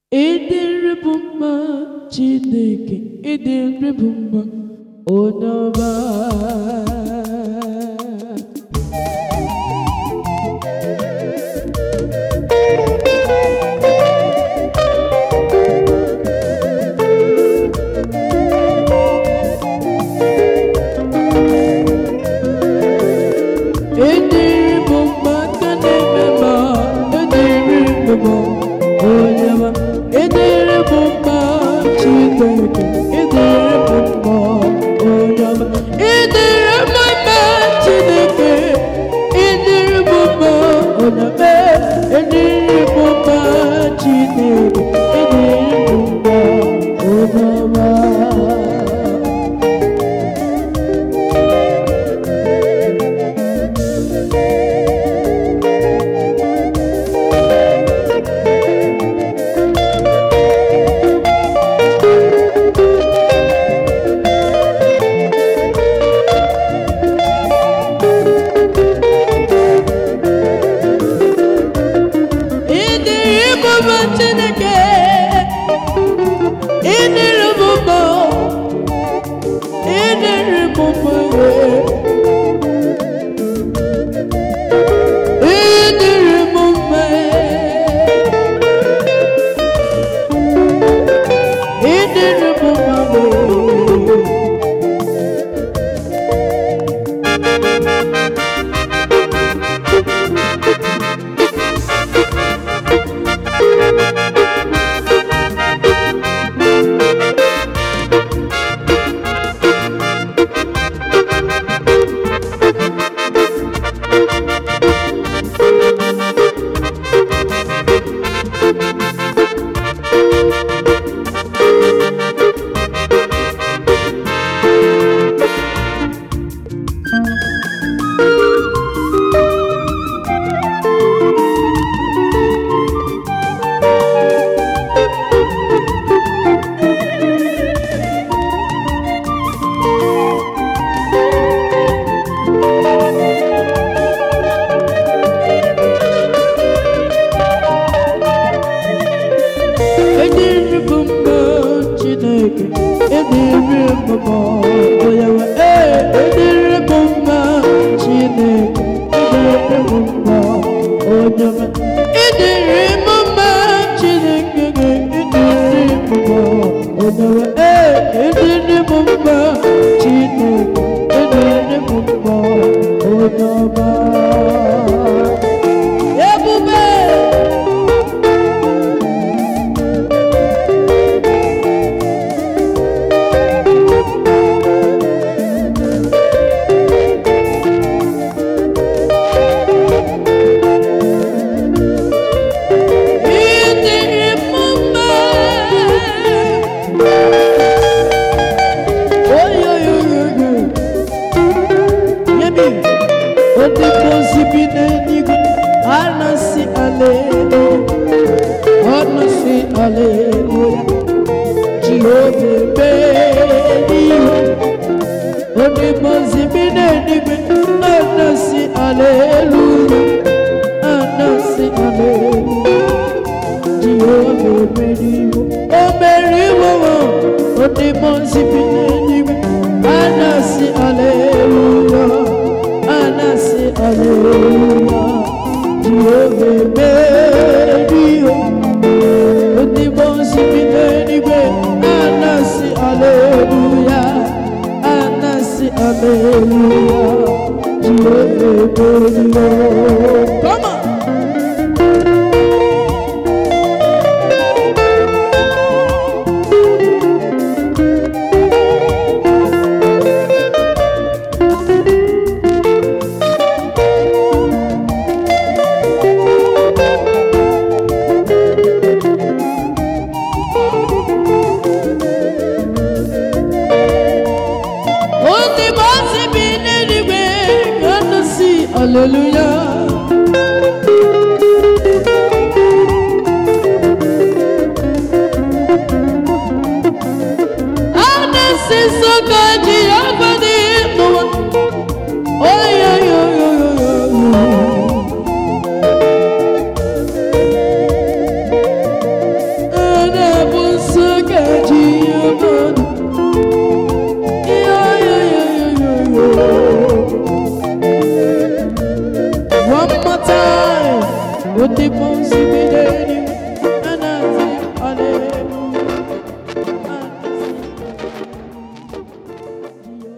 ịdị nri bụ mma chineke ịdị nri bụ mma onye ọma ịdị nri bụ mma nke na-eme mma ịdị nri bụ mma onye ọma ịdị nri bụ mma chineke ịdị nri bụ mma onye ọma ịdị nri bụ mma chineke ịdị nri bụ mma onye ọma ịdị nri bụ mma chineke ịdị nri bụ mma onye ọma ịdịrị ịbụbọ chineke ịdịrị bụbọ ịdịrị bụbọ ịdịrị bụbọ ịdịrị bụbọ Ediri bụ mma Chineke, ediri bụ mma onye nwe ee ediri bụ mma Chineke, ediri bụ mma onye nwe ediri bụ mma Chineke gị ediri bụ mma onye nwe ee ediri bụ mma Chineke, ediri bụ mma onye ọma ebube ịdịrị m mma oyoyoyoyo yebi odịbozi bi n'eluigwe a na-asị aleluya ọ na-asị aleluya jehova mee ihe odịbozi bi n'eluigwe a na-asị aleluya a na-asị aleluya Jehova emeriwo o meriwo o dị m nzibi n'eluigwe a na-asị aleluya a na-asị aleluya Jehova emeriwo o dị m nzibi n'eluigwe a na-asị aleluya a na-asị aleluya Jehova emeriwo come on Only mercy be anyway, gonna see, hallelujah. And this is so good, Jehovah, the Lord. Oh, yeah, yeah, yeah, yeah, yeah, yeah. One more time. What the most